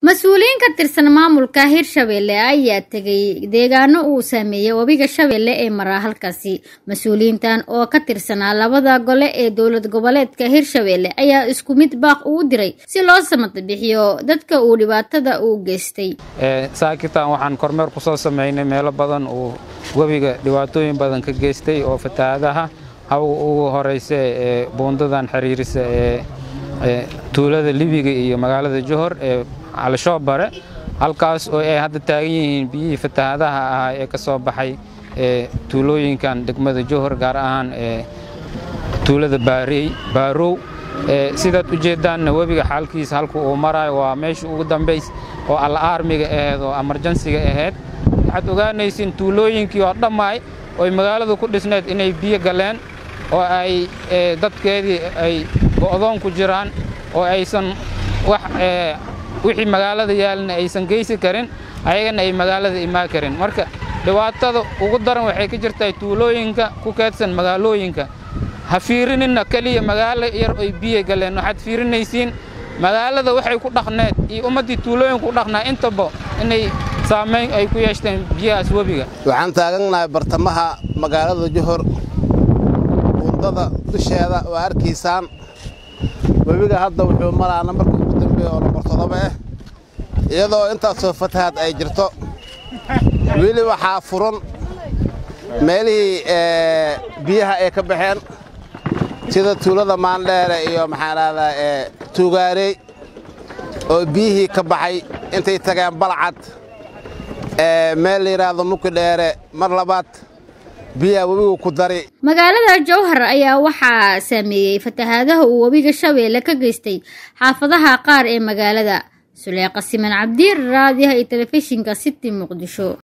mas-uuliyiin ka tirsan maamulka hirshabelle ayaa tegay deegaano uu saameeyey webiga shabeelle ee maraa halkaasi mas-uuliyiintan oo ka tirsanaa labada gole ee dowlad goboleedka hirshabelle ayaa isku mid baaq ugu diray si loo samata bixiyo dadka uu dhibaatada u geystay saakitan waxaan kormeer ku soo samaynay meelo badan uu webiga dhibaatooyin badan ka geystay oo fatahaadaha haw ugu horeysa ee buundadan xiriirisa ee tuulada libiga iyo magaalada johor ee calshoobare halkaas oo ay hadda taagan yihiin biyihii fatahaadaha ahaa ee ka soo baxay ee tuulooyinkan degmada johor gaar ahaan ee tuulada baarow sidaad u jeeddaanna webiga xaalkiisa halku uu maraayo waa meesha ugu dambays oo alla aarmiga ahayd oo amarjansiga ahayd waxaad ogaanaysiin tuulooyinkii oo dhammaay ooy magaaladu ku dhisneed inay biyo galeen oo ay dadkeedii ay go'doon ku jiraan oo aysan wax wixii magaalada yaalina aysan geysi karin ayagana ay magaalada imaan karin marka dhibaatada ugu daran waxay ka jirtaa tuulooyinka ku keedsan magaalooyinka ha fiirininna keliya magaalo yar oy biyo galeen waxaad fiirinaysiin magaalada waxay ku dhaqneed iyo ummaddii tuulooyinka ku dhaqnaa intaba inay saamayn ay ku yeeshteen biyahaas webiga waxaan taagannahay bartamaha magaalada johor buundada dusheeda waa arkaysaan webiga hadda wuxuu maraa nambarka ugu dambeeya oo nambar toddoba ah iyadoo intaasoo fatahaad ay jirto weli waxaa furan meelihii biyaha ay ka baxeen sida tuulada maandheere iyo maxaan rahdaa ee tuugaarey oo biyihii ka baxay intay tageen balcad meel la yidhaahdo muki dheere mar labaad biyaha webigu ku dari magaalada jowhar ayaa waxaa saameeyey fatahaadaha uu webiga shabeelle ka geystay xaafadaha qaar ee magaalada suleeqa siman cabdiir raadiyaha iyo telefishinka city muqdisho